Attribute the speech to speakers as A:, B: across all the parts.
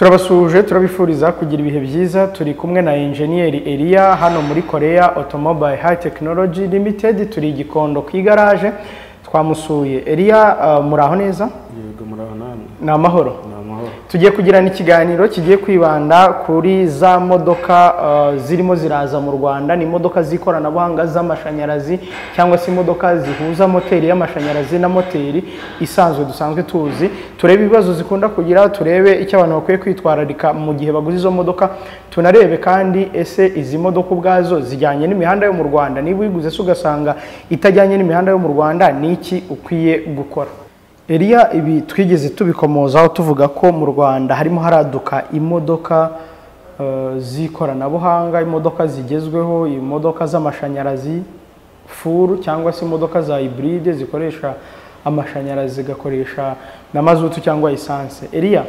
A: turabasuhuje turabifuriza kugira ibihe byiza turi kumwe na enjeniyeri Elia hano muri korea automobile high technology limited turi i gikondo ku igaraje twamusuye Elia uh, muraho neza
B: yego muraho namwe
A: ni amahoro
B: ni amahoro
A: tugiye kugirana ikiganiro kigiye kwibanda kuri za modoka uh, zirimo ziraza mu rwanda ni imodoka z'ikoranabuhanga z'amashanyarazi cyangwa se imodoka zihuza moteri y'amashanyarazi na moteri isanzwe dusanzwe tuzi turebe ibibazo zikunda kugira turebe icyo abantu bakwiye kwitwararika mu gihe baguze izo modoka tunarebe kandi ese izi modoka ubwazo zijyanye n'imihanda yo mu rwanda niba uyiguze se ugasanga itajyanye n'imihanda yo mu rwanda ni iki ukwiye gukora Eliya ibi twigeze tubikomozaho tuvuga ko mu Rwanda harimo haraduka imodoka eh, z'ikoranabuhanga imodoka zigezweho imodoka z'amashanyarazi furu cyangwa se imodoka za hibride zikoresha amashanyarazi zigakoresha na mazutu cyangwa esanse Eliya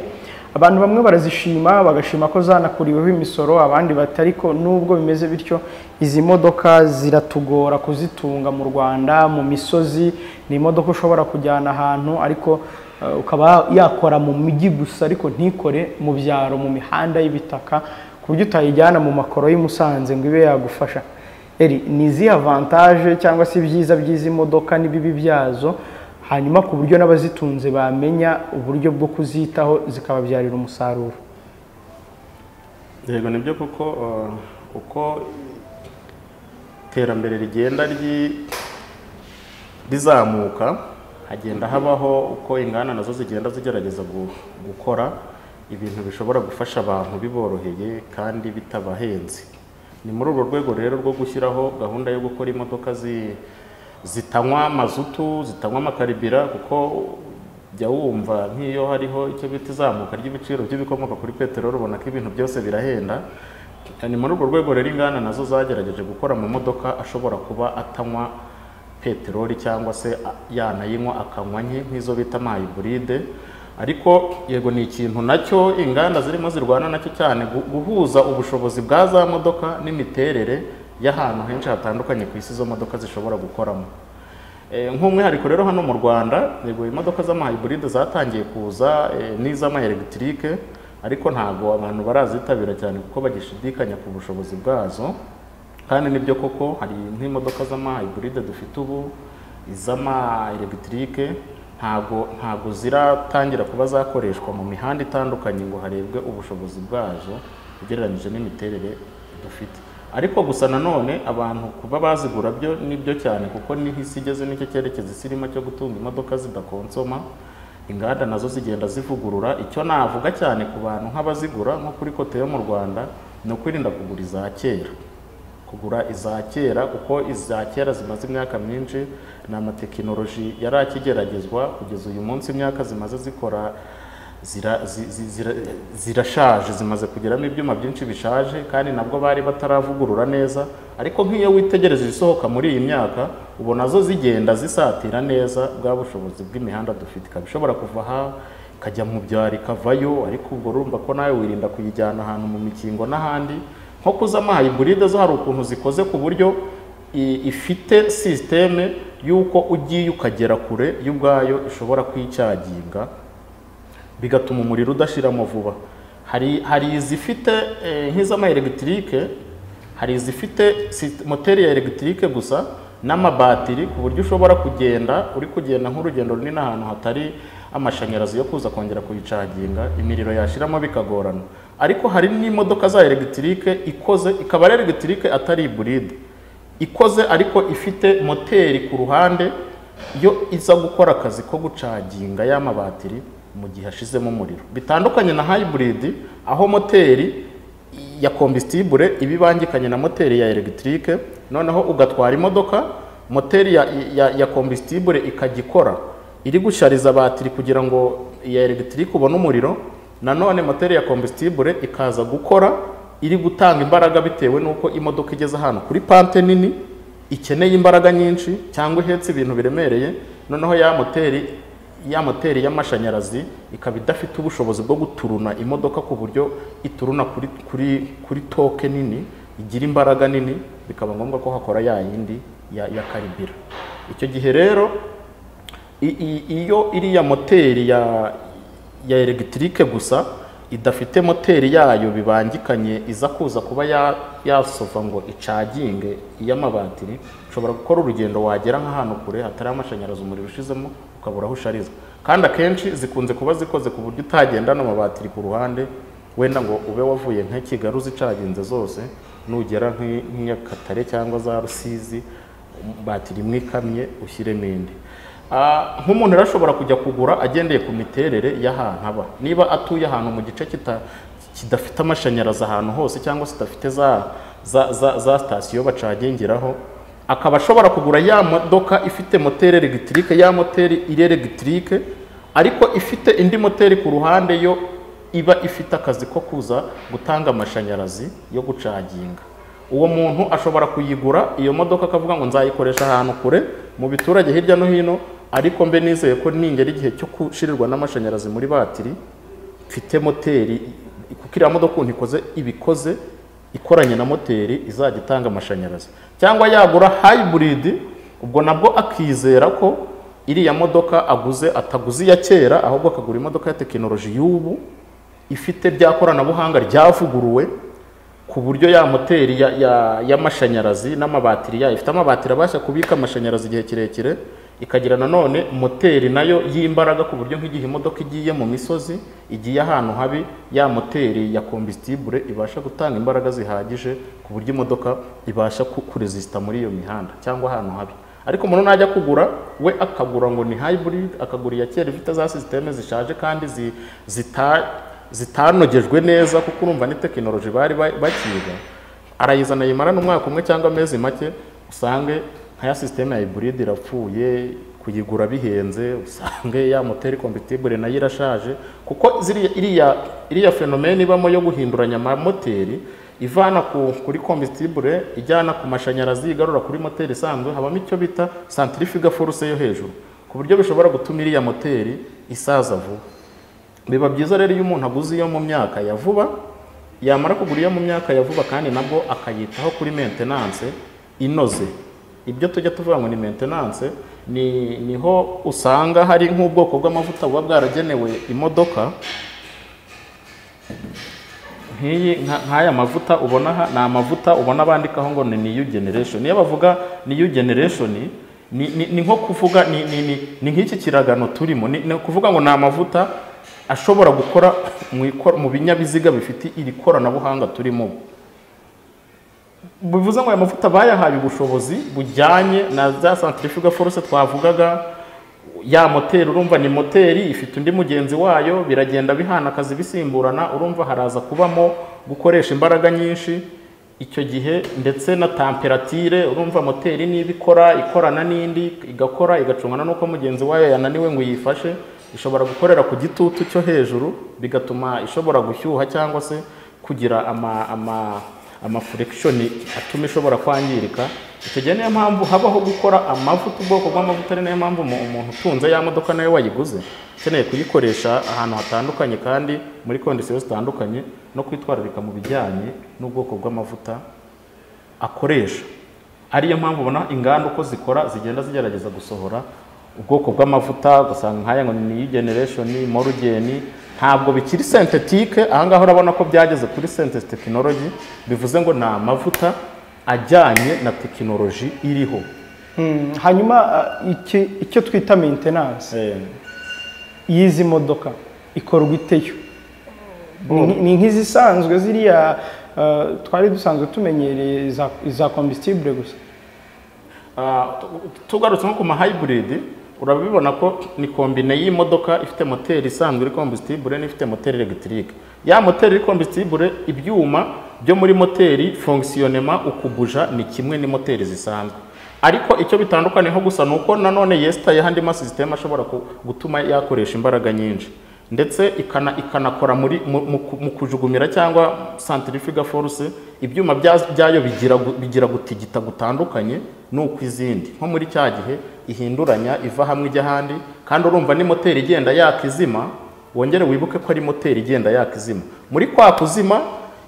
A: abantu bamwe barazishima bagashima ko zanakuriweho imisoro abandi batari ko nubwo bimeze bityo izi modoka ziratugora kuzitunga mu rwanda mu misozi ni imodoka ushobora kujyana ahantu ariko eh, ukaba yakora mu mujyi gusa ariko ntikore mu byaro mu mihanda y'ibitaka ku buryo utayijyana mu makoro y'i Musanze ngo ibe yagufasha eri ni izihe avantaje cyangwa se ibyiza by'izi modoka n'ibibi byazo hanyuma ku buryo n'abazitunze bamenya uburyo bwo kuzitaho zikababyarira umusaruro
B: yego nibyo kuko uh, uko iterambere rigenda ryi- rizamuka hagenda habaho uko inganda nazo zigenda zigerageza gu- gukora ibintu bishobora gufasha abantu biboroheye kandi bitabahenze ni muri urwo rwego rero rwo gushyiraho gahunda yo gukora imodoka zi- zitanywa mazutu zitanywa amakaribira kuko jya wumva nk'iyo hariho icyo bita izamuka ry'ibiciro by'ibikomoka kuri peteroli ubona ko ibintu byose birahenda ni muri urwo rwego rero inganda nazo zagerageje gukora mu modoka ashobora kuba atanywa peteroli cyangwa se a- yanayinywa akanywa nke nk'izo bita amayiburide ariko yego ni ikintu nacyo inganda zirimo zirwana nacyo cyane gu- guhuza ubushobozi bwa za modoka n'imiterere y'ahantu henshi hatandukanye ku isi izo modoka zishobora gukoramo Eh, nk'umwihariko rero hano mu rwanda yego imodoka z'amahayiburide zatangiye kuza eh, n'iz'amayelegitike ariko ntabwo abantu barazitabira cyane kuko bagishidikanya ku bushobozi bwazo kandi nibyo koko hari nk'imodoka z'amahayiburide dufite ubu iz'amayelegitike ntabwo ntabwo ziratangira kuba zakoreshwa mu mihanda itandukanye ngo harebwe ubushobozi bwazo ugereranyije n'imiterere dufite ariko gusa nanone abantu kuba bazigura byo nibyo cyane kuko niho isi igeze n'icyo cyerekezo isi irimo cyo gutunga imodoka zidakonsoma inganda nazo zigenda zivugurura icyo navuga cyane ku bantu nk'abazigura nko kuri kote yo mu rwanda ni ukwirinda kugura iza kera kugura iza kera kuko iza kera zimaze imyaka myinshi ni amatekinoloji yari akigeragezwa kugeza uyu munsi imyaka zimaze zikora zira- zi- zi- zira- zirashaje zimaze kugeramo ibyuma byinshi bishaje kandi nabwo bari bataravugurura neza ariko nk'iyo witegereje ibisohoka muri iyi myaka ubona zo zigenda zisatira neza bwa bushobozi bw'imihanda dufite ikaba ishobora kuva aha ikajya mu byaro ikavayo ariko ubwo urumva ko nawe wirinda kuyijyana ahantu mu mikingo n'ahandi nko kuzamaha iburide zo hari ukuntu zikoze ku buryo i- ifite sisiteme y'uko ugiye ukagera kure y'ubwayo ishobora kwicyaginga bigatuma umuriro udashiramo vuba hari hari izifite eh, nk'iz'amayelegitike hari izifite si- moteri ya elegitike gusa n'amabatiri ku buryo ushobora kugenda uri kugenda nk'urugendo runini ahantu hatari amashanyarazi yo kuza kongera kuyicaginga imiriro yashiramo bikagorana ariko hari n'imodoka za elegitike ikoze ikaba ari elegitike atari iburide ikoze ariko ifite moteri ku ruhande yo iza gukora akazi ko gucaginga ya mabatiri mu gihe ashizemo umuriro bitandukanye na hybrid aho moteri ya combustibule iba ibangikanye na moteri ya electric noneho ugatwara imodoka moteri ya, ya, ya combustibule ikajya ikora iri gushariza batiri kugira ngo iya electric ubone umuriro nanone moteri ya combustibule ikaza gukora iri gutanga imbaraga bitewe n'uko imodoka igeze ahantu kuri pante nini ikeneye imbaraga nyinshi cyangwa ihetse ibintu biremereye noneho ya moteri ya moteri y'amashanyarazi ikaba idafite ubushobozi bwo guturuna imodoka ku buryo ituruna kuri, kuri, kuri toke nini igira imbaraga nini bikaba ngombwa ko hakora ya yindi ya, ya karibira icyo gihe rero i- i- iyo iriya moteri ya ya elegitike gusa idafite moteri yayo bibangikanye iza kuza kuba ya- yasova ngo icaginge iy'amabatiri ushobora gukora urugendo wagera nk'ahantu kure hatari amashanyarazi umuriro ushizemo ukabura aho ushariza kandi akenshi zikunze kuba zikoze ku buryo utagendana amabatiri ku ruhande wenda ngo ube wavuye nka Kigali uzicaginze zose nugera nk'i- nk'i Nyakatare cyangwa za Rusizi batiri imwe ikamye ushyiremo indi Ah, nk'umuntu rero ashobora kujya kugura agendeye ku miterere y'ahantu aba niba atuye ahantu mu gice kita- kidafite amashanyarazi ahantu hose cyangwa se kidafite za za, za, za sitasiyo bacagingiraho akaba ashobora kugura ya modoka ifite moteri elegitike ya moteri iri elegitike ariko ifite indi moteri ku ruhande yo iba ifite akazi ko kuza gutanga amashanyarazi yo gucaginga uwo muntu ashobora kuyigura iyo modoka akavuga ngo nzayikoresha ahantu kure mu biturage hirya no hino ariko mbe nizeye ko ningera igihe cyo gushirirwa n'amashanyarazi muri batiri mfite moteri kuko iriya modoka ukuntu ikoze ibikoze ikoranye na moteri izajya itanga amashanyarazi cyangwa yagura hybrid ubwo nabwo akizera ko iriya modoka aguze ataguze iya kera ahubwo akagura imodoka ya tekinoloji y'ubu ifite rya koranabuhanga ryavuguruwe ku buryo ya moteri ya- ya- y'amashanyarazi n'amabatiri yayo ifite amabatiri abasha kubika amashanyarazi igihe kirekire ikagira nanone moteri nayo y'imbaraga ku buryo nk'igihe imodoka igiye mu misozi igiye ahantu habi ya moteri ya kombisitibure ibasha gutanga imbaraga zihagije ku buryo imodoka ibasha ku- kuresisita muri iyo mihanda cyangwa ahantu habi ariko umuntu najya kugura we akagura ngo ni hybrid akagura iya kera ifite za sisiteme zishaje kandi zi- zita zitanogejwe neza kuko urumva ni tekinoloji bari ba- bakiga arayizana yimarana umwaka umwe cyangwa amezi make usange nka ya sisiteme ya iburide irapfuye kuyigura bihenze usange ya moteri kompetibure nayo irashaje kuko ziriya iriya iriya fenomeni ibamo yo guhinduranya amamoteri ivana ku, kuri kompetibure ijyana ku mashanyarazi igarura kuri moteri isanzwe habamo icyo bita santrifuga force yo hejuru ku buryo bishobora gutuma iriya moteri isaza vuba biba byiza rero iyo umuntu aguze iyo mu myaka ya vuba yamara kugura iyo mu myaka ya vuba kandi nabwo akayitaho kuri maintenance inoze ibyo tujya tuvuga ngo ni maintenance ni niho usanga hari nk'ubwoko bw'amavuta buba bwaragenewe imodoka nk'iyi nka- nk'aya mavuta ubona aha ni amavuta ubona bandikaho ngo ni new generation iyo bavuga new generation ni, ni, ni nko kuvuga ni, ni, ni, ni nk'iki kiragano turimo ni, ni ukuvuga ngo ni amavuta ashobora gukora mu, ikor- mu binyabiziga bifite iri koranabuhanga turimo ubu bivuze ngo aya mavuta bayahaye ubushobozi bujyanye na za centrifugal force twavugaga ya moteri urumva ni moteri ifite undi mugenzi wayo biragenda bihana akazi bisimburana urumva haraza kubamo gukoresha imbaraga nyinshi icyo gihe ndetse na temperatire urumva moteri niba ikora ikorana n'indi igakora igacungana n'uko mugenzi wayo yananiwe ngo yifashe ishobora gukorera ku gitutu cyo hejuru bigatuma ishobora gushyuha cyangwa se kugira ama, ama amafurekishoni atuma ishobora kwangirika icyo gihe niyo mpamvu habaho gukora amavuta ubwoko bw'amavuta ari nayo mpamvu umu- umuntu utunze ya modoka nayo wayiguze ukeneye kuyikoresha ahantu hatandukanye kandi muri kondisiyo zitandukanye no kwitwararika mu bijyanye n'ubwoko bw'amavuta akoresha ariyo mpamvu ubona inganda uko zikora zigenda zigerageza gusohora ubwoko bw'amavuta ugasanga nk'aya ngo ni generation morugeni ntabwo bikiri sentetike ahangaha urabona ko byageze kuri sentesi tekinoloji bivuze ngo ni amavuta ajyanye na tekinoloji iriho
A: Hmm, hanyuma uh, iki- icyo twita maintenance y'izi modoka ikorwa iteyo Ni- ni nk'izisanzwe ziriya uh, twari dusanzwe tumenyereye za- za kombisitibure gusa
B: Ah, tu- tugarutse nko ku mahayibiridi urabibona ko ni kombine y'imodoka ifite moteri isanzwe iri kombisitibure n'ifite moteri elegitike ya moteri iri kombisitibure ibyuma byo muri moteri fongisiyonema ukubuja ni kimwe n'imoteri zisanzwe ariko icyo bitandukaniyeho gusa ni uko nanone yesitaye andi masisiteme ashobora ku- gutuma yakoresha imbaraga nyinshi ndetse ikana ikanakora muri mu, mu, ku- mu kujugunyira cyangwa centrifugal force ibyuma bya- byayo bigira gu- bigira gutigita gutandukanye n'uko izindi nko muri cya gihe ihinduranya iva hamwe ijya ahandi kandi urumva ni moteri igenda yakizima wongere wibuke ko ari moteri igenda yakizima muri kwa kuzima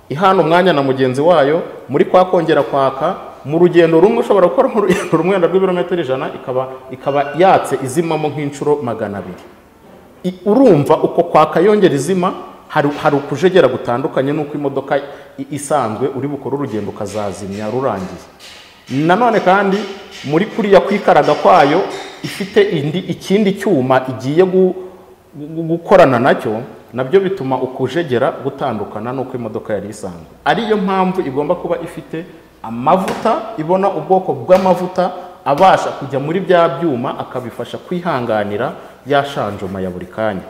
B: ihana umwanya na mugenzi wayo muri kwa kongera kwaka mu rugendo rumwe ushobora gukora nk'urugendo rumwe wenda rw'ibirometero ijana ikaba ikaba yatse izimamo nk'inshuro magana abiri I- urumva uko kwaka yongera izima hari hari ukujegera gutandukanye n'uko imodoka i- isanzwe uri bukore urugendo ukazazimya rurangiye nanone kandi muri kuriya kwikaraga kwayo ifite indi ikindi cyuma igiye gu- gu- gukorana nacyo nabyo bituma ukujegera gutandukana n'uko imodoka yari isanzwe ariyo mpamvu igomba kuba ifite amavuta ibona ubwoko bw'amavuta abasha kujya muri bya byuma akabifasha kwihanganira ya shanjoma ya buri kanya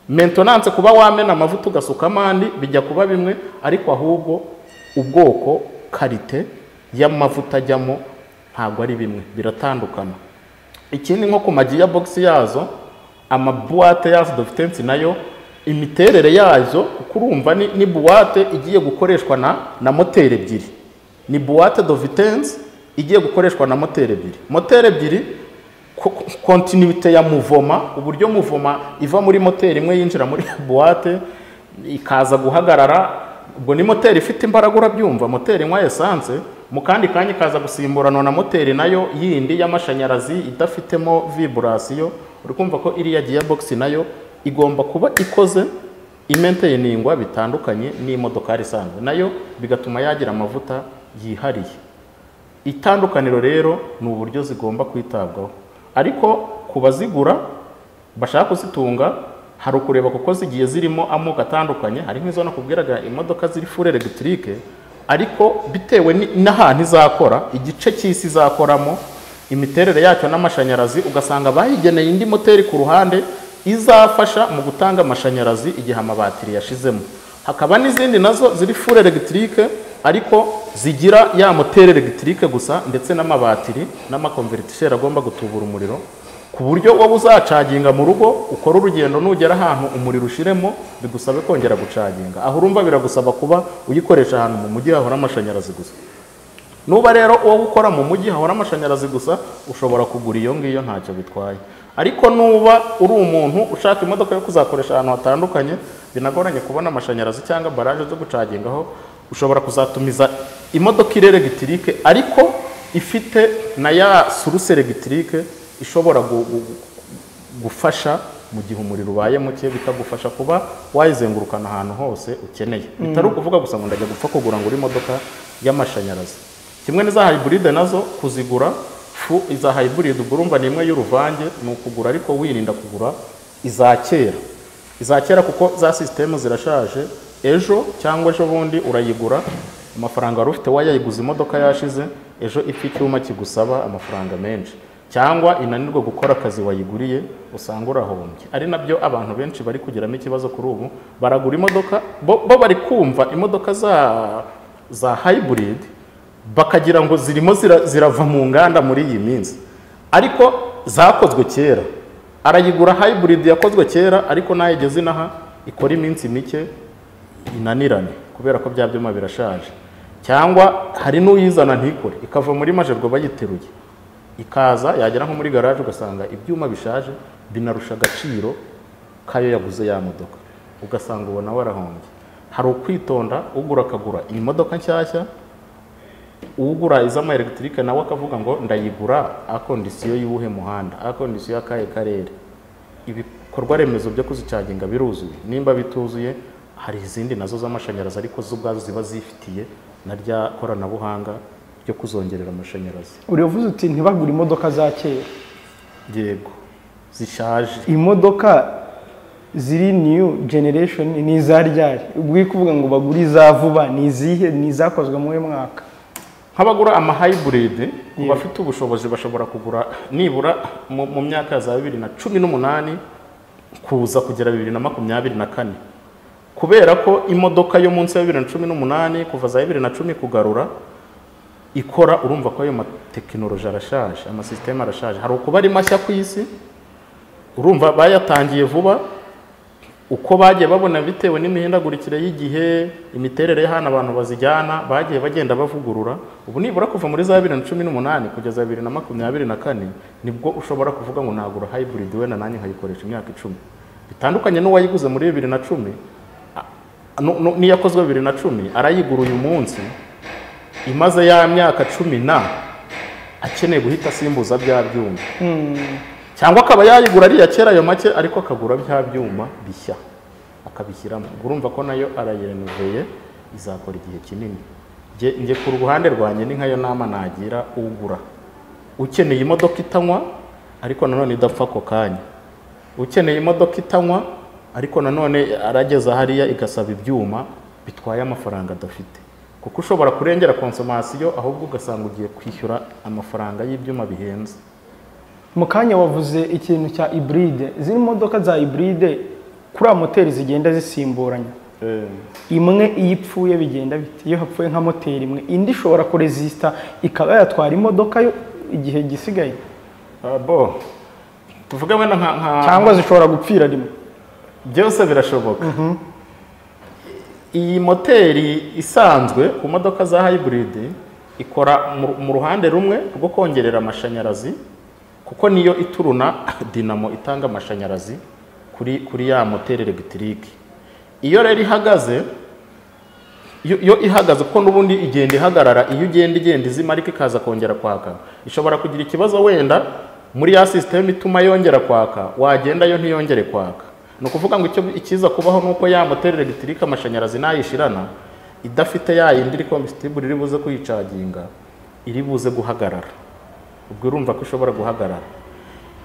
B: mentonanse kuba wamena amavuta ugasukamo andi bijya kuba bimwe ariko ahubwo ubwoko karite y'amavuta ajyamo ntabwo ari bimwe biratandukana ikindi nko ku magiya bogisi yazo amabuwate yazo dufitensi nayo imiterere yazo uko urumva ni, ni buwate igiye gukoreshwa na, na moteri ebyiri ni buwate dovitensi igiye gukoreshwa na moteri ebyiri moteri ebyiri ko- ko- kontinuite ya muvoma uburyo muvoma iva muri moteri imwe yinjira muri buwate ikaza guhagarara ubwo ni moteri ifite imbaraga urabyumva moteri nywa esanse mu kandi kanya ikaza gusimburanwa na moteri nayo yindi y'amashanyarazi idafitemo viburasiyo uri kumva ko iriya giyabogisi nayo igomba kuba ikoze imenteyiningwa bitandukanye n'imodokari isanzwe nayo bigatuma yagira amavuta yihariye itandukaniro rero ni uburyo zigomba kwitabwaho ariko ku bazigura bashaka kuzitunga hari ukureba kuko zigiye zirimo amoko atandukanye hari nk'izo nakubwiraga imodoka ziri fure elegitike ariko bitewe ni- n'ahantu izakora igice cy'isi izakoramo imiterere yacyo n'amashanyarazi ugasanga bayigeneye indi moteri ku ruhande izafasha mu gutanga amashanyarazi igihe amabatiri yashizemo hakaba n'izindi nazo ziri fure elegitike ariko zigira ya moteri elegitike gusa ndetse n'amabatiri n'amakonvertisheri agomba gutubura umuriro ku buryo wowe uzacaginga mu rugo ukora urugendo nugera ahantu umuriro ushiremo bigusabe kongera gucaginga aho urumva biragusaba kuba uyikoresha ahantu mu mujyi hahora amashanyarazi gusa nuba rero uwo ukora mu mujyi hahora amashanyarazi gusa ushobora kugura iyo ngiyo ntacyo bitwaye ariko nuba uri umuntu ushaka imodoka yo kuzakoresha ahantu hatandukanye binagoranye kubona amashanyarazi cyangwa baraje zo gucagingaho ushobora kuzatumiza imodoka iri elegitike ariko ifite na ya suruse elegitike ishobora gu- gu- gufasha mu gihe umuriro ubaye muke bikagufasha kuba wayizengurukana ahantu hose ukeneye bitari ukuvuga gusa ngo ndajya gupfa kugura ngo uri imodoka y'amashanyarazi kimwe n'iza hayiburide nazo kuzigura fu iza hayiburide ubwo urumva ni imwe y'uruvange ni ukugura ariko wirinda kugura iza kera iza kera kuko za sisitemu zirashaje ejo cyangwa ejo bundi urayigura amafaranga wari ufite wayayiguze imodoka yashize ejo ipfa icyuma kigusaba amafaranga menshi cyangwa inanirwa gukora akazi wayiguriye usanga urahombye ari nabyo abantu benshi bari kugiramo ikibazo kuri ubu baragura imodoka bo, bo bari kumva imodoka za za hybrid bakagira ngo zirimo zira, zirava mu nganda muri iyi minsi ariko zakozwe kera arayigura hybrid yakozwe kera ariko nayigeze inaha ikora iminsi mike inanirane kubera ko bya byuma birashaje cyangwa hari n'uyizana ntikore ikava muri majerwa bayiteruye ikaza yagera nko muri garaje ugasanga ibyuma bishaje binarusha agaciro k'ayo yaguze ya modoka ugasanga ubona warahombye hari ukwitonda ugura akagura iyi modoka nshyashya ugura iz'ama elegitike nawe akavuga ngo ndayigura akondisiyo y'uwuhe muhanda akondisiyo y'akahe karere ibikorwa remezo byo kuzicaginga biruzuye nimba bituzuye hari izindi nazo z'amashanyarazi ariko zo ubwazo ziba zifitiye na rya koranabuhanga ryo kuzongerera amashanyarazi
A: uriya uvuze uti ntibagure imodoka za kera
B: yego zishaje
A: imodoka ziri new generation ni iza ryari ubwo uri kuvuga ngo bagure iza vuba ni izihe ni izakozwe muri uyu mwaka
B: nk'abagura amahayiburide ku bafite ubushobozi bashobora kugura nibura mu mu myaka ya za bibiri na cumi n'umunani kuza kugera bibiri na makumyabiri na kane kubera ko imodoka yo munsi ya bibiri na cumi n'umunani kuva za bibiri na cumi kugarura ikora urumva ko ayo matekinoloji arashaje amasisiteme arashaje hari ukuba ari mashya ku isi urumva bayatangiye vuba uko bagiye babona bitewe n'imihindagurikire y'igihe imiterere y'ahantu abantu bazijyana bagiye bagenda bavugurura ubu nibura kuva muri za bibiri na cumi n'umunani kugeza bibiri na makumyabiri na kane nibwo ushobora kuvuga ngo nagura hybrid wenda nanjye nkayikoresha imyaka icumi bitandukanye n'uwayiguze muri bibiri na cumi a- nu- nu- n'iyakozwe bibiri na cumi arayigura uyu munsi imaze ya myaka cumi na akeneye guhita asimbuza bya byuma cyangwa akaba yayigura ariya kera ayo make ariko akagura bya byuma bishya akabishyiramo urumva ko nayo arayirenoveye izakora igihe kinini Njye- njye ku ruhande rwanjye ni nkayo nama nagira ugura ukeneye imodoka itanywa ariko nanone idapfa ako kanya ukeneye imodoka itanywa ariko nanone arageza hariya igasaba ibyuma bitwaye amafaranga adafite kuko ushobora kurengera konsomasiyo ahubwo ugasanga ugiye kwishyura amafaranga y'ibyuma bihenze
A: mu kanya wavuze ikintu cya iburide zino modoka za iburide kuriya moteri zigenda zisimburanya imwe iyo ipfuye bigenda bite iyo hapfuye nka moteri imwe indi ishobora kurezisita ikaba yatwara imodoka yo igihe gisigaye
B: Ah, bo tuvuge wenda nka nka-
A: cyangwa zishobora gupfira rimwe
B: byose birashoboka iyi moteri isanzwe ku modoka za hybrid ikora mu- mu ruhande rumwe rwo kongerera amashanyarazi kuko niyo ituruna dinamo itanga amashanyarazi kuri kuri ya moteri elegitirique iyo rero ihagaze iyo- iyo ihagaze kuko n'ubundi igenda ihagarara iyo ugenda igenda izima ariko ikaza kongera kwaka ishobora kugira ikibazo wenda muri ya sisiteme ituma yongera kwaka wagenda yo ntiyongere kwaka ni ukuvuga ngo icyo ikiza kubaho ni uko ya moteri elegitirique amashanyarazi nayishirana idafite ya yindi iri kombisitibure iri buze kuyicaginga iri buze guhagarara ubwo urumva ko ishobora guhagarara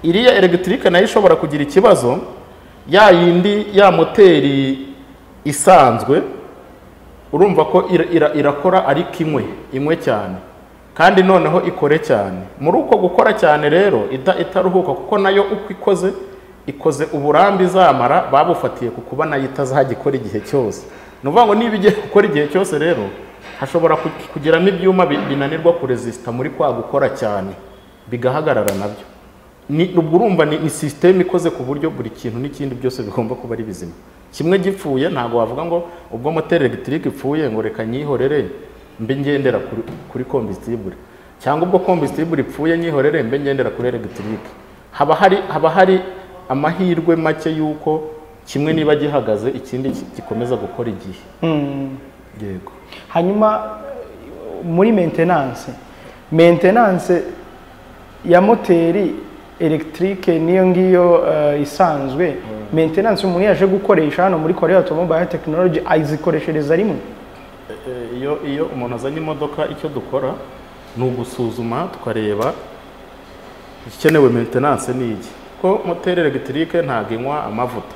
B: iriya elegitirique nayo ishobora kugira ikibazo ya yindi ya moteri isanzwe urumva ko ira- ira- irakora ariko imwe imwe cyane kandi noneho ikore cyane muri uko gukora cyane rero ida- itaruhuka kuko nayo uko ikoze ikoze uburambe izamara babufatiye ku kuba nayo itazajya ikora igihe cyose ni ukuvuga ngo niba igiye gukora igihe cyose rero hashobora ku- kugiramo ibyuma bi- binanirwa kurezisita muri kwa gukora cyane bigahagarara nabyo ni ubwo urumva ni, ni sisiteme ikoze ku buryo buri kintu n'ikindi byose bigomba kuba ari bizima kimwe gipfuye ntabwo wavuga ngo ubwo moteri elegitirique ipfuye ngo reka nyihorere mbe ngendera kuri, kuri kombisitibure cyangwa ubwo kombisitibure ipfuye nyihorere mbe ngendera kuri elegitirique haba hari haba hari amahirwe make y'uko kimwe niba gihagaze ikindi ki- gikomeza gukora igihe yego
A: hanyuma muri maintenance maintenance ya moteri electrique niyo ngiyo eh, isanzwe maintenance umuntu yaje gukoresha hano muri Korea Automobile Technology ayizikoreshereza rimwe
B: Eh, iyo iyo umuntu azanye imodoka icyo dukora ni ugusuzuma tukareba igikenewe maintenance ni iki ko moteri elegitirique ntabwo inywa amavuta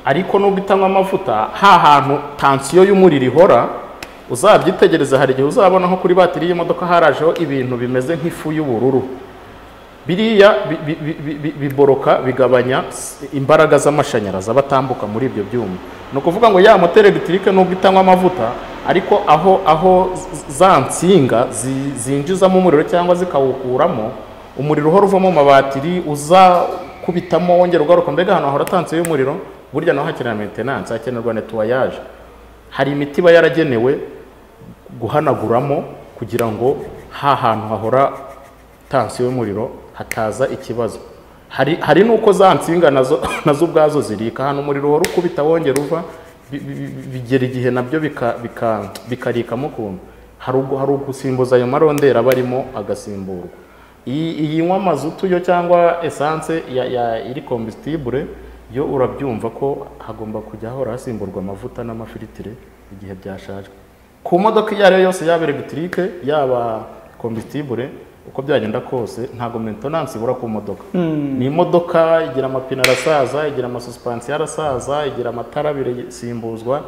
B: ariko nubwo itanywa amavuta ha hantu tansiyo y'umuriro ihora uzabyitegereze hari igihe uzabona nko kuri batiri y'imodoka harajeho ibintu bimeze nk'ifu y'ubururu biriya bi- bi- bi- bi- bi- biboroka bigabanya s- imbaraga z'amashanyarazi aba atambuka muri ibyo byuma ni ukuvuga ngo ya moteri elegitirique nubwo itanywa amavuta ariko aho aho z- za nsinga zi- zinjizamo umuriro cyangwa zikawukuramo umuriro uhora uvamo mu mabatiri uza kubitamo wongera ugaruka mbega ahantu hahora tansiyo y'umuriro burya naho hakenerwa maintenance hakenerwa nettoyage hari imiti iba yaragenewe guhanaguramo kugira ngo ha hantu hahora tansiyo y'umuriro hataza ikibazo hari hari n'uko za nsinga nazo nazo ubwazo zirika ahantu umuriro uhora ukubita wongera uva bi- bi- bi- bigera igihe nabyo bika- bika- bikarikamo ukuntu hari ugu- hari ugusimbuza ayo marondera aba arimo agasimburwa iyi iyi nywa mazutu yo cyangwa esanse ya, ya iri kombisitibure yo urabyumva ko hagomba kujya hahora hasimburwa amavuta n'amafiritire igihe byashaje ku modoka iyo ari yo yose yaba elegitirique yaba kombisitibure uko byagenda kose ntabwo maintenance ibura ku modoka ni imodoka igira amapine arasaza igira amasusipansiyo arasaza igira amatara abiri simbuzwa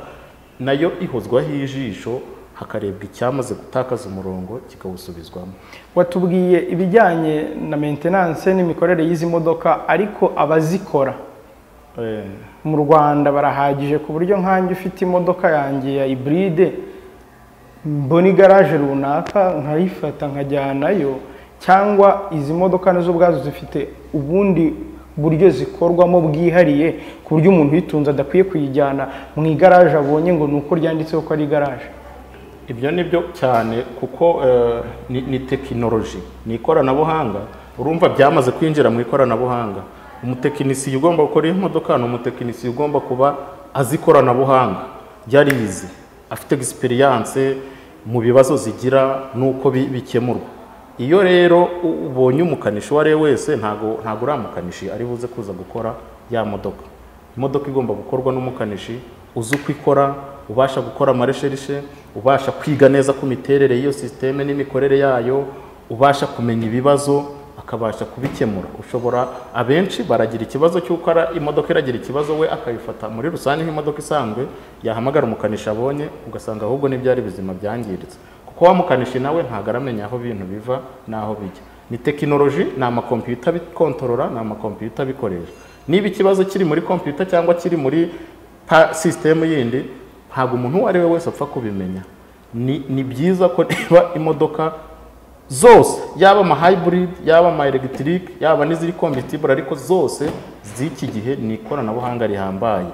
B: nayo ihozwaho ijisho hakarebwa icyamaze gutakaza umurongo kikawusubizwamo
A: watubwiye ibijyanye na maintenance n'imikorere y'izi modoka ariko abazikora
B: Eh,
A: mu Rwanda barahagije ku buryo nkanjye ufite imodoka yanjye ya iburide mbona igaraje runaka nkayifata nkajyanayo cyangwa izi modoka nazo ubwazo zifite ubundi buryo zikorwamo bwihariye ku buryo umuntu uyitunze adakwiye kuyijyana mu igaraje abonye ngo ni uko ryanditseho ko ari igaraje
B: ibyo ni byo cyane kuko eh, ni, ni tekinoloji ni ikoranabuhanga urumva byamaze kwinjira mu ikoranabuhanga umutekinisiye ugomba gukora iyi modoka ni umutekinisiye ugomba kuba azi ikoranabuhanga yarize afite egisperiyanse mu bibazo zigira n'uko bi- bikemurwa iyo rero u- ubonye umukanishi uwo ari we wese ntago ntago uri umukanishi ari buze kuza gukora ya modoka imodoka igomba gukorwa n'umukanishi uzi uko ikora ubasha gukora amaresherishe ubasha kwiga neza ku miterere y'iyo sisiteme n'imikorere yayo ubasha kumenya ibibazo akabasha kubikemura ushobora abenshi baragira ikibazo cy'uko ara- imodoka iragira ikibazo we akabifata muri rusange nk'imodoka isanzwe yahamagara umukanishi abonye ugasanga ahubwo n'ibyari bizima byangiritse kuko wa mukanishi nawe ntabwo aramenya aho ibintu biva n'aho bijya ni tekinoloji ni amakompiyuta abikontorora ni amakompiyuta abikoresha niba ikibazo kiri muri kompiyuta cyangwa kiri muri pa- sisitemu yindi ntabwo umuntu uwo ari we wese apfa kubimenya ni, ni byiza ko niba imodoka zose yaba ama hybrid yaba ama electric yaba n'iziri compatible ariko zose z'iki gihe ni ikoranabuhanga rihambaye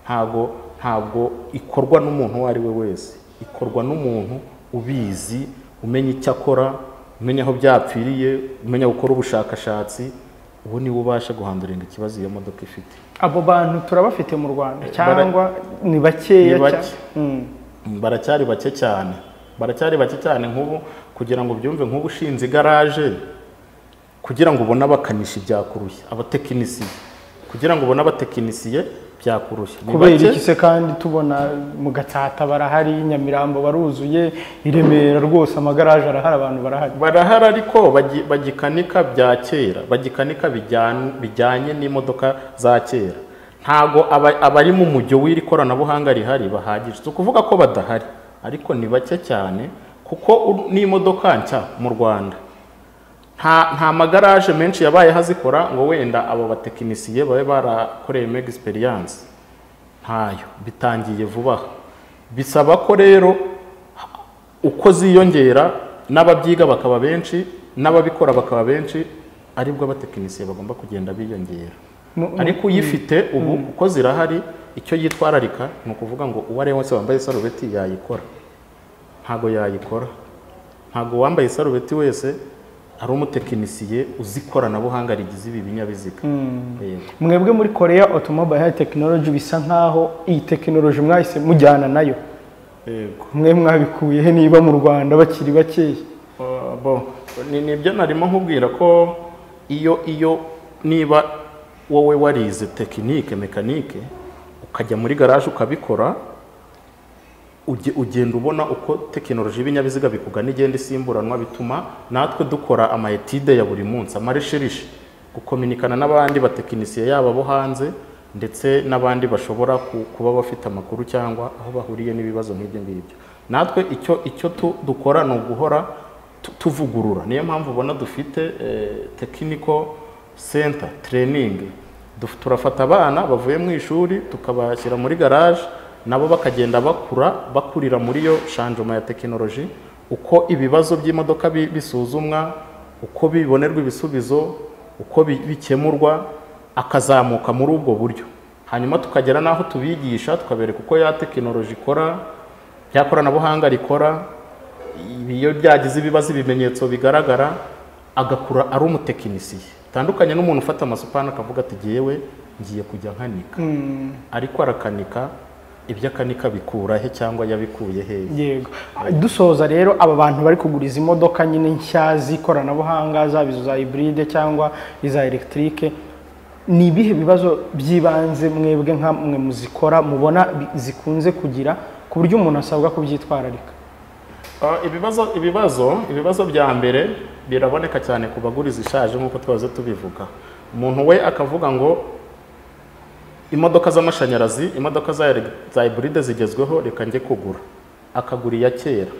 B: ntabwo ntabwo ikorwa n'umuntu uwo ari we wese ikorwa n'umuntu ubizi umenya icyo akora umenya aho byapfiriye umenya gukora ubushakashatsi ubu niwe ubasha guhanduringa ikibazo iyo modoka ifite
A: abo bantu turabafite mu rwanda
B: bara-
A: cyangwa ni bakeya
B: Ni bake.
A: cyane. Mm.
B: baracyari bake cyane baracyari bake cyane nk'ubu kugira ngo ubyumve nk'ubu ushinze igaraje kugira ngo ubone abakanishi byakurushya abatekinisiye kugira ngo ubone abatekinisiye byakurushya Ni
A: kubera
B: bake.
A: iki se kandi tubona mu gatsata barahari nyamirambo baruzuye i remera rwose amagaraje arahari abantu barahari
B: barahari ariko bagi- bagikanika bya kera bagikanika bijyanye bijyanye n'imodoka za kera ntago aba- abari mu mujyo w'iri koranabuhanga rihari bahagije si ukuvuga ko badahari ariko ni bake cyane kuko u- n'imodoka nshya mu rwanda nta nta magaraje menshi yabaye hazikora ngo wenda abo batekinisiye babe barakoreyemo egisperiyanse ntayo bitangiye vuba aha bisaba ko rero uko ziyongera n'ababyiga bakaba benshi n'ababikora bakaba benshi aribwo abatekinisiye bagomba kugenda biyongera
A: Mu- mu-
B: ariko uyifite ubu uko zirahari icyo yitwararika ni ukuvuga ngo uwo ari we wese wambaye isarubeti yayikora ntabwo yayikora ntabwo uwambaye isarubeti wese ari umutekinisiye uzi ikoranabuhanga rigize ibi binyabiziga Yego.
A: mwebwe muri korea automobile technology bisa nk'aho iyi tekinoloji mwahise mujyana nayo
B: yego
A: mwe mwabikuye he niba mu rwanda bakiri bakeya
B: Uh, bo ni nibyo narimo nkubwira ko iyo iyo niba wowe warize tekinike mekanike ukajya muri garaje ukabikora uge- ugenda ubona uko tekinoloji y'ibinyabiziga bikugana igenda isimburanwa bituma natwe dukora amayetide ya buri munsi amaresherishe gukominikana n'abandi batekinisiye yaba abo hanze ndetse n'abandi bashobora ku- kuba bafite amakuru cyangwa aho bahuriye n'ibibazo nk'ibyo ngibyo natwe icyo icyo tu- dukora ni uguhora tu- tuvugurura niyo mpamvu ubona dufite tekiniko senta tereyiningi Duf- turafata abana bavuye mu ishuri tukabashyira muri garaje nabo bakagenda bakura bakurira muri yo shanjoma ya tekinoloji uko ibibazo by'imodoka bi- bisuzumwa uko bibonerwa ibisubizo uko bi- bikemurwa akazamuka muri ubwo buryo hanyuma tukagera n'aho tubigisha tukabereka uko ya tekinoloji ikora ya koranabuhanga rikora ibi iyo byagize ibibazo ibimenyetso bigaragara agakura ari umutekinisiye bitandukanye n'umuntu ufata amasupana akavuga ati jyewe ngiye kujya nkanika ariko arakanika ibyo akanika bikura he cyangwa yabikuye hehe
A: yego dusoza rero aba bantu bari kugura izi modoka nyine nshya z'ikoranabuhanga zaba izo za hiburide cyangwa iza elegitike ni ibihe bibazo by'ibanze mwebwe nka mwe muzikora mubona bi- zikunze kugira ku buryo umuntu asabwa kubyitwararika
B: Ah, ibibazo ibibazo ibibazo bya mbere biraboneka cyane ku bagura izishaje nk'uko twahoze tubivuga umuntu we akavuga ngo imodoka z'amashanyarazi imodoka za ele- za hiburide zigezweho reka njye kugura akagura iya kera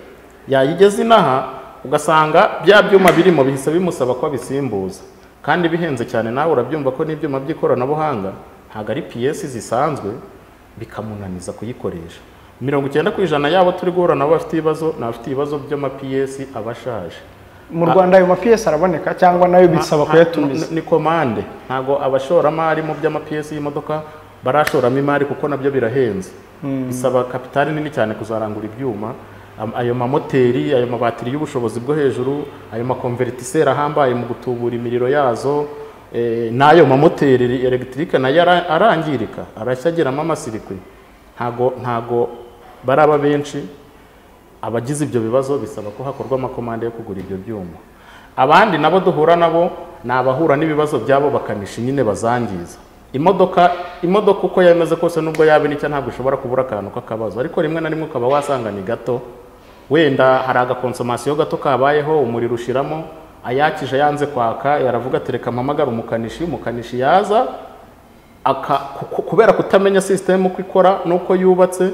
B: yayigeza inaha ugasanga bya byuma birimo bihise bimusaba ko abisimbuza kandi bihenze cyane nawe urabyumva ko n'ibyuma by'ikoranabuhanga ntabwo ari piyesi zisanzwe bikamunaniza kuyikoresha mirongo icyenda ku ijana yabo turi guhura nabo bafite ibibazo ni abafite ibibazo by'amapiyesi aba ashaje
A: mu rwanda ayo mapiyesi araboneka cyangwa nayo bisaba
B: Nta-
A: kuyatumiza
B: ni- ni komande ntabwo abashoramari mu by'amapiyesi y'imodoka barashoramo imari kuko nabyo birahenze bisaba kapitali nini cyane kuzarangura ibyuma Am- ayo mamoteri ayo mabatiri y'ubushobozi bwo hejuru ayo makonveritiseri ahambaye mu gutubura imiriro yazo eh, n'ayo mamoteri elegitike nayo ara- arangirika arashya agiramo amasirikwi ntago ntago baraba benshi abagize ibyo bibazo bisaba ko hakorwa amakomande yo kugura ibyo byuma abandi nabo duhura nabo ni abahura n'ibibazo by'abo bakanishi nyine bazangiza imodoka imodoka uko yameze kose nubwo yaba nicyo ntabwo ishobora kubura akantu k'akabazo ariko rimwe na rimwe ukaba wasanga ni gato wenda hari agakonsomasiyo gato kabayeho umuriro ushiramo ayakije yanze kwaka yaravuga ati reka mpamagare umukanishi umukanishi yaza aka ku- kubera kutamenya sisitemu uko ikora n'uko yubatse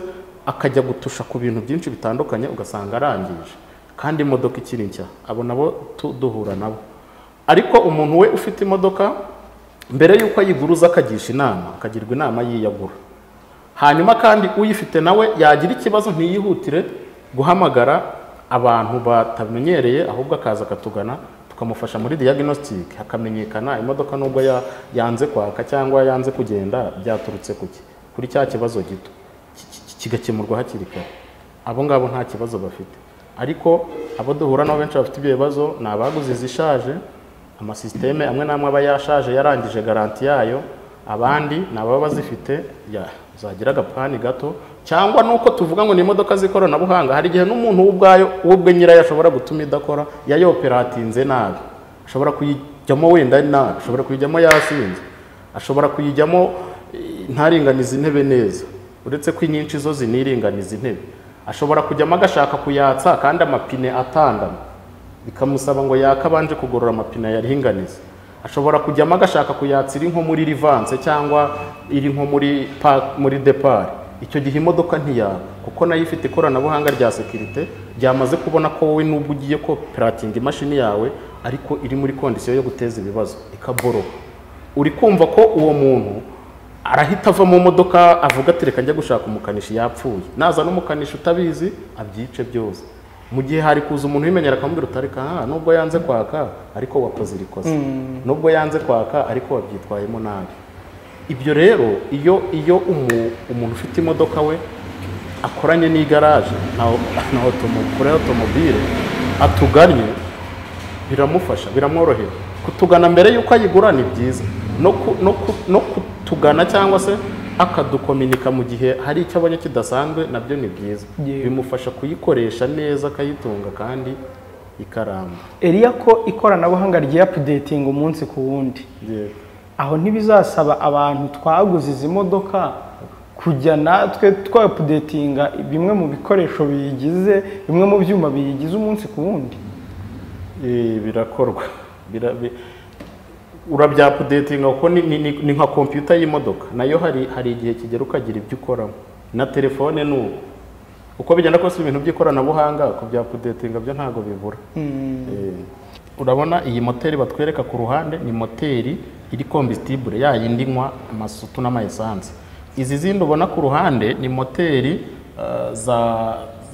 B: akajya gutusha ku bintu byinshi bitandukanye ugasanga arangije kandi imodoka ikiri nshya abo nabo tu- duhura nabo ariko umuntu we ufite imodoka mbere y'uko ayiguruza akagisha inama akagirwa inama y'iyagura hanyuma kandi uyifite nawe yagira ikibazo ntiyihutire guhamagara abantu batamenyereye ahubwo akaza akatugana tukamufasha muri diagnostic hakamenyekana imodoka nubwo ya- yanze kwaka cyangwa yanze kugenda byaturutse kuki kuri cya kibazo gito ki- ki- kigakemurwa hakiri kare abo ngabo nta kibazo bafite ariko abo duhura nabo benshi bafite ibyo bibazo ni abaguze izishaje amasisiteme amwe n'amwe aba yashaje yarangije garanti yayo abandi ni ababa bazifite ya- zagira agapani gato cyangwa nuko tuvuga ngo ni imodoka z'ikoranabuhanga hari igihe n'umuntu we ubwayo we ubwe nyirayo ashobora gutuma idakora yayoperatinze nabi ashobora kuyijyamo wenda nabi ashobora kuyijyamo yasinze ashobora kuyijyamo eh, ntaringanize intebe neza uretse ko inyinshi zo ziniringaniza intebe ashobora kujyamo agashaka kuyatsa kandi amapine atandama bikamusaba ngo yakabanje kugorora amapine yarihinganiza ashobora kujyamo agashaka kuyatsa iri nko muri rivanse cyangwa iri nko muri pa- muri depari icyo gihe imodoka ntiyaba kuko nayo ifite ikoranabuhanga rya sekirite ryamaze kubona ko wowe nubwo ugiye koperatinga imashini yawe ariko iri muri kondisiyo yo guteza ibibazo ikaboroha uri kumva ko uwo muntu arahita ava mu modoka avuga ati reka njya gushaka umukanishi yapfuye naza n'umukanishi utabizi abyice byose mu gihe hari kuza umuntu ubimenyera akamubwira utari kaha nubwo yanze kwaka ariko wakoze irikoze nubwo yanze kwaka ariko wabyitwayemo nabi ibyo rero iyo iyo umu- umuntu ufite imodoka we akoranye n'igaraje na na otomo- kuri otomobile atuganye biramufasha biramworohera kutugana mbere y'uko ayigura ni byiza no ku- no ku- no kutugana cyangwa se akadukominika mu gihe hari icyo abonye kidasanzwe nabyo ni byiza
A: Yewe.
B: bimufasha kuyikoresha neza akayitunga kandi ikaramba
A: eriya ko ikoranabuhanga ryiyapdatinga umunsi ku wundi aho ntibizasaba abantu twaguze izi modoka kujya natwe twapudetinga bimwe mu bikoresho biyigize bimwe mu byuma biyigize umunsi ku wundi
B: Eh, birakorwa Bira- bi- urabyapudetinga kuko ni, ni, ni, ni nka kompiyuta y'imodoka nayo hari hari igihe kigera ukagira ibyo ukoramo na telefone ni uko uko bigenda kose ibintu by'ikoranabuhanga kubyapudetinga byo ntabwo bibura Eh, urabona iyi moteri batwereka ku ruhande ni moteri iri kombisitibure ya yindi inywa amasutu n'amayesansi izi zindi ubona ku ruhande ni moteri eh, za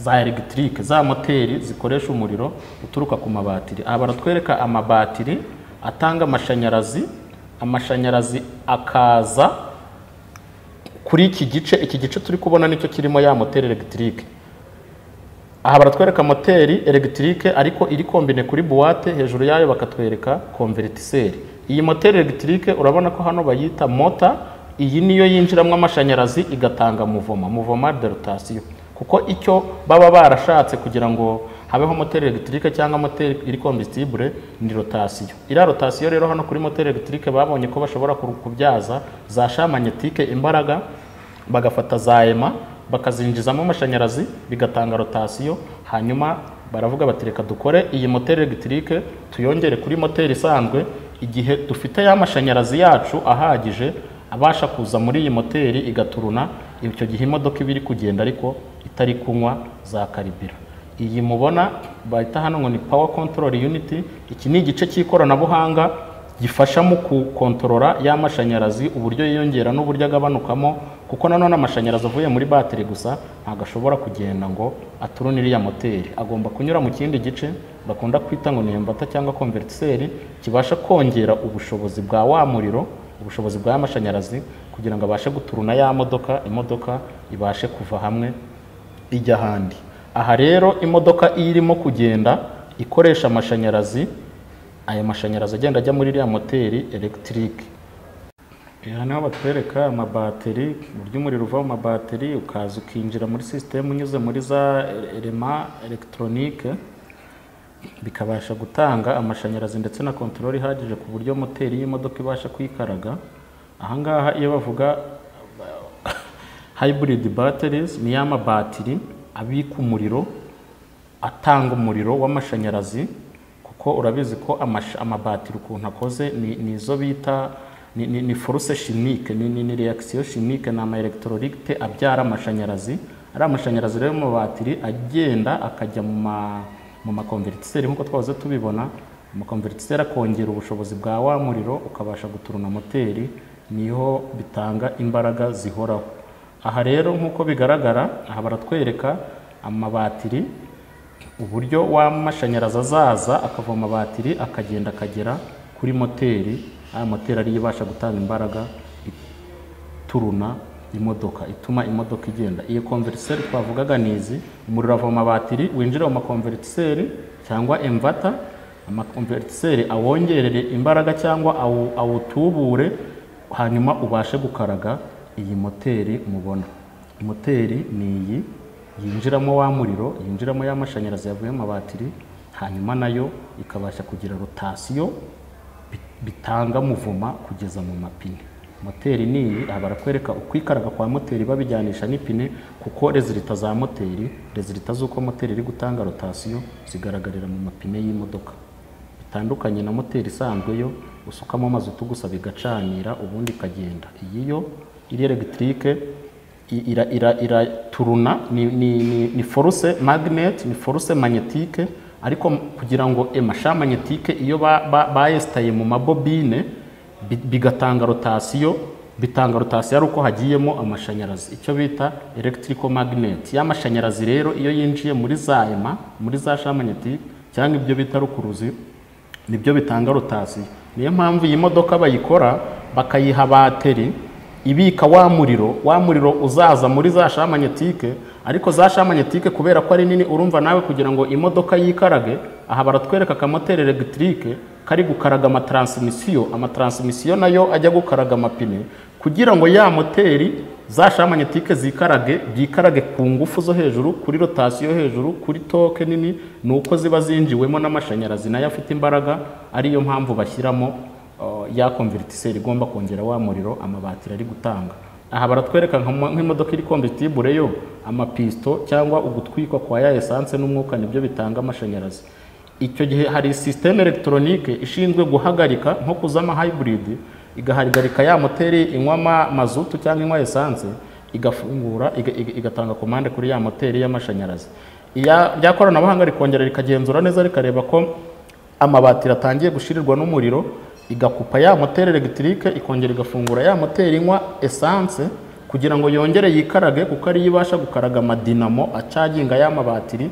B: za elegitike za moteri zikoresha umuriro uturuka ku mabatiri aha baratwereka amabatiri atanga amashanyarazi amashanyarazi akaza kuri iki gice iki gice turi kubona nicyo kirimo ya moteri elegitike aha baratwereka moteri elegitike ariko iri kombine kuri buwate hejuru yayo bakatwereka konveritiseri iyi moteri elegitike urabona ko hano bayita mota iyi niyo yinjiramo amashanyarazi igatanga muvoma muvoma derutasiyo kuko icyo baba barashatse kugira ngo habeho moteri elegitike cyangwa moteri iri kombisitibure ni rotasiyo iriya rotasiyo rero hano kuri moteri elegitike babonye ko bashobora ku- kubyaza za shamagnetike imbaraga bagafata za ema bakazinjizamo amashanyarazi bigatanga rotasiyo hanyuma baravuga bati reka dukore iyi moteri elegitike tuyongere kuri moteri isanzwe igihe dufite ya mashanyarazi yacu ahagije abasha kuza muri iyi moteri igaturuna icyo gihe imodoka iba iri kugenda ariko itari kunywa za karibira iyi mubona bahita hano ngo ni power control unit iki ni igice cy'ikoranabuhanga gifasha mu gukontorora y'amashanyarazi uburyo yiyongera n'uburyo agabanukamo kuko nanone amashanyarazi avuye muri batiri gusa ntabwo ashobora kugenda ngo aturune iriya moteri agomba kunyura mu kindi gice bakunda kwita ngo ni embata cyangwa konveritiseri kibasha kongera ubushobozi bwa wa muriro ubushobozi bw'amashanyarazi kugira ngo abashe guturuna ya modoka imodoka ibashe kuva hamwe ijya ahandi aha rero imodoka iyo irimo kugenda ikoresha amashanyarazi aya mashanyarazi agenda ajya muri iriya moteri elegitike aha niho batwereka amabateri uburyo umuriro uva mu mabateri ukaza ukinjira muri sisitemu unyuze muri za elema elegitoronike bikabasha gutanga amashanyarazi ndetse na kontorori ihagije ku buryo moteri y'imodoka ibasha kwikaraga ahangaha iyo bavuga hybrid batteries ni ya mabatiri abika umuriro atanga umuriro w'amashanyarazi kuko urabizi ko amash- amabatiri ukuntu akoze ni ni izo bita ni, ni, ni force chimique ni, ni, ni reaction chimique ni ama electrolyte abyara amashanyarazi ari amashanyarazi rero mu batiri agenda akajya mu ma mu makonvertiseri nk'uko twahoze tubibona amakonvertiseri akongera ubushobozi bwa wa muriro ukabasha guturuna moteri niho bitanga imbaraga zihoraho aha rero nk'uko bigaragara aha baratwereka amabatiri uburyo w'amashanyarazi azaza akava mu mabatiri akagenda akagera kuri moteri aya moteri ariyo ibasha gutanga imbaraga ituruna imodoka ituma imodoka igenda iyo konveriseri twavugaga ni izi umuriro ava mu mabatiri winjira mu makonveriseri cyangwa emvata amakonveriseri awongerere imbaraga cyangwa awu- awutubure hanyuma ubashe gukaraga iyi moteri mubona moteri ni iyi yinjiramo wa muriro yinjiramo ya mashanyarazi yavuye mu mabatiri hanyuma nayo ikabasha kugira rotasiyo bi- bitanga muvuma kugeza mu mapine moteri ni iyi aha barakwereka uko ikaraga kwa moteri babijyanisha n'ipine kuko rezilita za moteri rezilita z'uko moteri iri gutanga rotasiyo zigaragarira mu mapine y'imodoka bitandukanye na moteri isanzwe yo usukamo amazutu gusa bigacanira ubundi ikagenda iyi yo iri elegitike I- ira, ira, iraturuna ni, ni, ni, ni force magnet ni force magnetique ariko m- kugira ngo emasha magnetique iyo ba- ba- bayesitaye mu mabobine bi- bigatanga rotasiyo bitanga rotasiyo ari uko hagiyemo amashanyarazi icyo bita electrical magnet ya mashanyarazi rero iyo yinjiye muri za ema muri za sha magnetique cyangwa ibyo bita rukuruzi nibyo bitanga rotasiyo niyo mpamvu iyi modoka bayikora bakayiha bateri ibika wa muriro wa muriro uzaza muri za shamanyetike ariko za shamanyetike kubera ko ari nini urumva nawe kugira ngo imodoka yikarage aha baratwereka akamoteri elegitike kari gukaraga amatransmisiyo amatransmisiyo nayo ajya gukaraga amapine kugira ngo ya moteri za shamanyetike zikarage byikarage ku ngufu zo hejuru kuri rotasiyo hejuru kuri toke nini ni uko ziba zinjiwemo n'amashanyarazi nayo afite imbaraga ariyo mpamvu bashyiramo uh, ya konveritiseri igomba kongera wa muriro amabatiri ari gutanga aha baratwereka nka mo- nk'imodoka iri konvitibure yo amapisito cyangwa ugutwikwa kwa ya esanse n'umwuka nibyo bitanga amashanyarazi icyo gihe hari sisiteme elegitoronike ishinzwe guhagarika nko kuzama hayiburidi igahagarika ya moteri inywa ama- mazutu cyangwa inywa esanse igafungura iga- iga- igatanga komande kuri ya moteri y'amashanyarazi iya rya koranabuhanga rikongera rikagenzura neza rikareba ko amabatiri atangiye gushirirwa n'umuriro igakupa ya moteri elegitike ikongera igafungura ya moteri inywa esanse kugira ngo yongere yikarage kuko ariyo ibasha gukaraga amadinamo acaginga ya mabatiri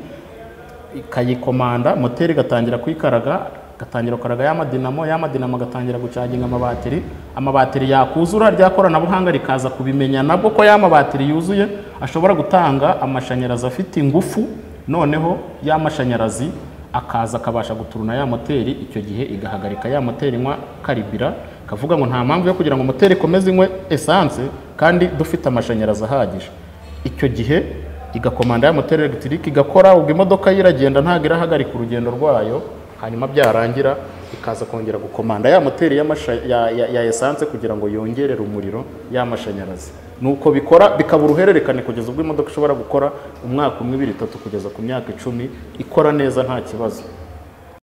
B: ikayikomanda moteri igatangira kwikaraga agatangira gukaraga ya madinamo ya madinamo agatangira gucaginga amabatiri amabatiri yakuzura rya koranabuhanga rikaza kubimenya nabwo ko ya mabatiri yuzuye ashobora gutanga amashanyarazi afite ingufu noneho ya mashanyarazi akaza akabasha guturuna ya moteri icyo gihe igahagarika ya moteri inywa karibira kavuga ngo nta mpamvu yo kugira ngo moteri ikomeze inywe esanse kandi dufite amashanyarazi ahagije icyo gihe igakomanda ya moteri elegitike igakora ubwo imodoka yo iragenda ntabwo irahagarika urugendo rwayo hanyuma byarangira ikaza kongera gukomanda ya moteri y'amasha- ya, ya, ya esanse kugira ngo yongerere umuriro y'amashanyarazi nuko bikora bikaba uruhererekane kugeza ubwo imodoka ishobora gukora umwaka umwe ibiri itatu kugeza ku myaka icumi ikora neza nta kibazo